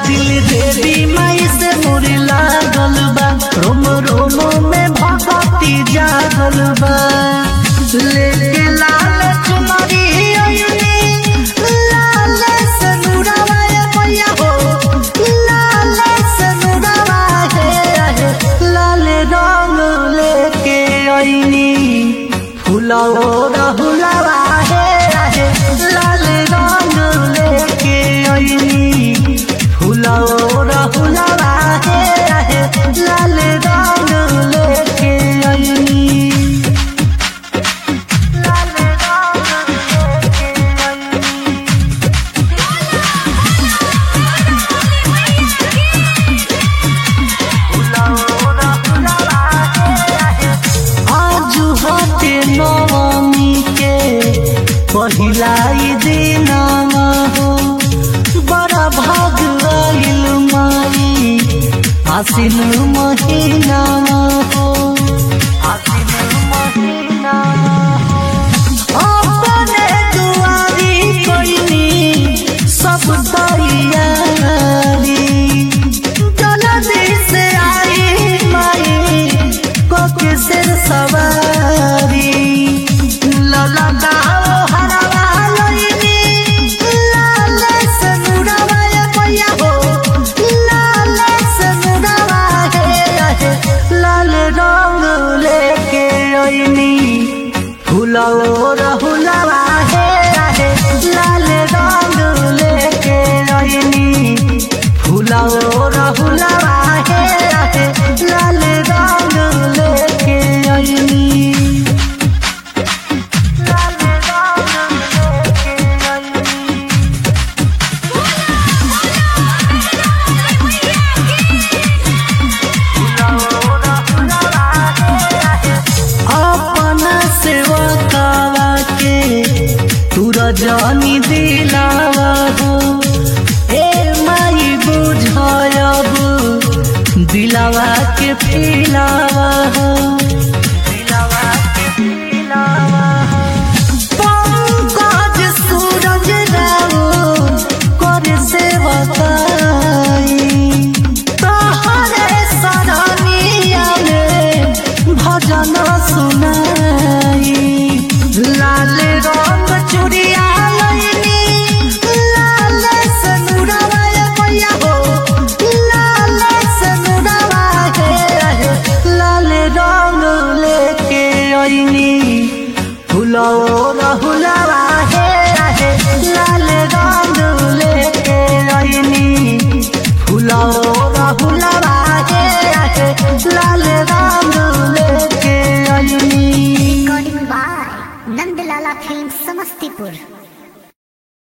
दिल देवी माई से मोरे लागल बा रोम रोम में भगती जागल बा लेके लाल चुनरी अइनी लाल सनुरवा ए मैया हो लाल सनुरवा हे हे लाल रंग लेके अइनी फुलाओ रहुलवा हे हे लाल रंग लेके अइनी फुलाओ रहुलवा हे हे लाल रंग लेके अइनी लाल रंग लेके अइनी आजु हटे नवमी के पहिलाई दिन हो बड़ा भाग आइल माई आसिन महीना हो आसिन महीना हो अपने दुआरी कइनी सब तैयारी जल्दी से आई माई कोके सिर सवारी लला गाओ हरवा लइनी लाल सनुरवा ए मैया हो लाल सनुरवा हे हे लाल रंग लेके अइनी फुलाओ रहुलवा हे हे लाल रंग लेके अइनी फुलाओ रहुलवा हे हे लाल रंग लेके अइनी लाल रंग लेके अइनी अपना सेवकावा के तू रजनी